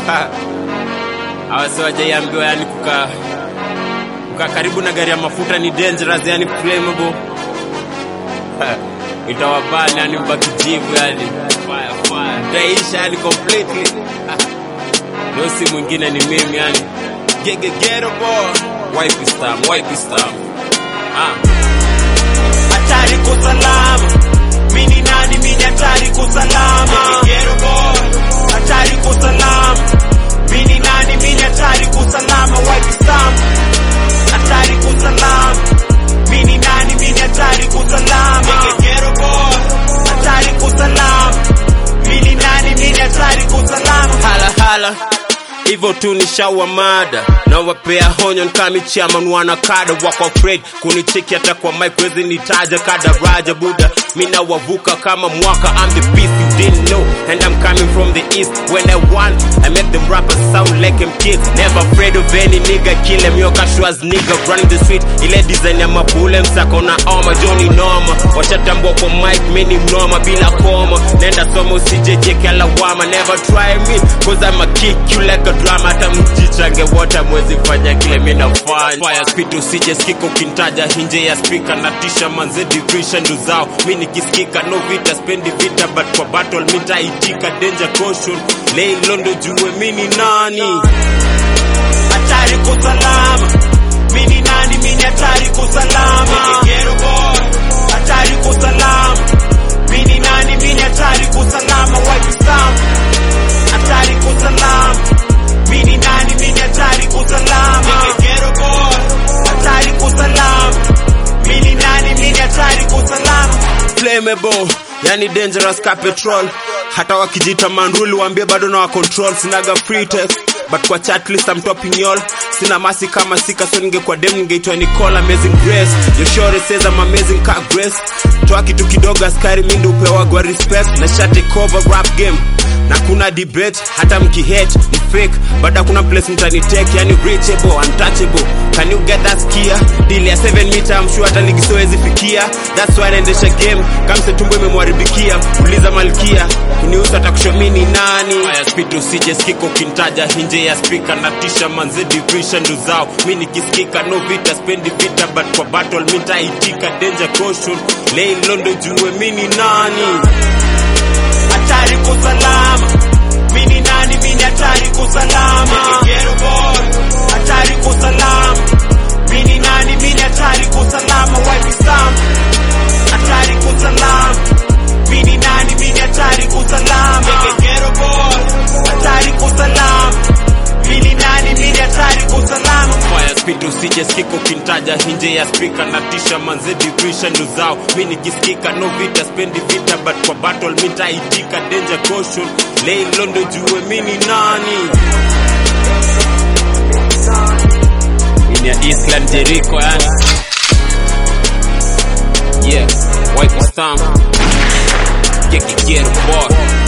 awasi wajaiambiwa yani kukaa kukaa karibu na gari ya mafuta ni dangerous yani flammable Ha, itawabani yani mbakijivu yani fire fire taisha yani completely Ha, leo si mwingine ni mimi yani gegegero boy wipe stam wipe stam ah hatari kusalama mini nani mini hatari kusalama hatari kusalama mini nani mini hatari kusalama wipe stamp hatari kusalama mini nani mini hatari kusalama hatari kusalama mini nani mini hatari kusalama hala hala hivyo tu ni shawa mada na wapea honyo nkami chairman wana kada wako afraid kunicheki hata kwa mic wezi nitaja kada raja buda mina wavuka kama mwaka I'm the beast you didn't know and I'm coming from the east when I want I make them rappers sound like them kids never afraid of any nigga kill them yo casuals nigga running the street ile design ya mapule msako na oma Johnny Noma washatambua kwa mic mimi mnoma bila koma nenda soma usijejeke lawama never try me cause I'm a kick you like a drama hata mjichange wote mwezi fanya kile mimi nafanya fire speed usije sikika ukintaja hinje ya speaker na tisha manze division ndo zao mimi nikisikika no vita spendi vita but kwa battle mimi nitaitika danger caution lay londo jue mimi ni nani hatari kusalama mini nani mini hatari kusalama hatari kusalama mini nani mini hatari kusalama wipe stamp hatari kusalama mini nani mini hatari kusalama hatari kusalama mini nani mini hatari kusalama flammable yani dangerous ka petrol hata wakijita manduli waambie bado na wa control sinaga free text but kwa chat list I'm topping y'all sina masi kama sika so ningekuwa dem ningeitwa Nicole amazing grace your shore says I'm amazing ka grace toa kitu kidogo askari mindi upewa gwa respect na shate cover rap game na kuna debate hata mkihate ni fake but hakuna place mtanitake yani reachable untouchable can you get that skia deal ya 7 meter I'm sure hata ligi siwezi fikia that's why naendesha game kamse tumbo imemwaribikia uliza malkia kuniusa atakushomini nani haya speed usije sikika ukintaja hinje ya speaker na tisha manze division ndo zao mi nikisikika no vita spendi vita but kwa battle mi nitaitika danger caution lay londo jue mi ni nani hatari kusalama mini nani mini hatari kusalama hatari kusalama mini nani mini hatari kusalama wipe stamp hatari kusalama mini nani mini hatari kusalama hatari kusalama mini nani mini hatari kusalama fire speed usije sikika ukintaja hinje ya speaker na tisha manze division ndo zao mi nikisikika no vita spendi vita but kwa battle mi nitaitika danger caution lay londo jue mi ni nani ini ya Eastland Jericho yani yeah wipe stamp get get boy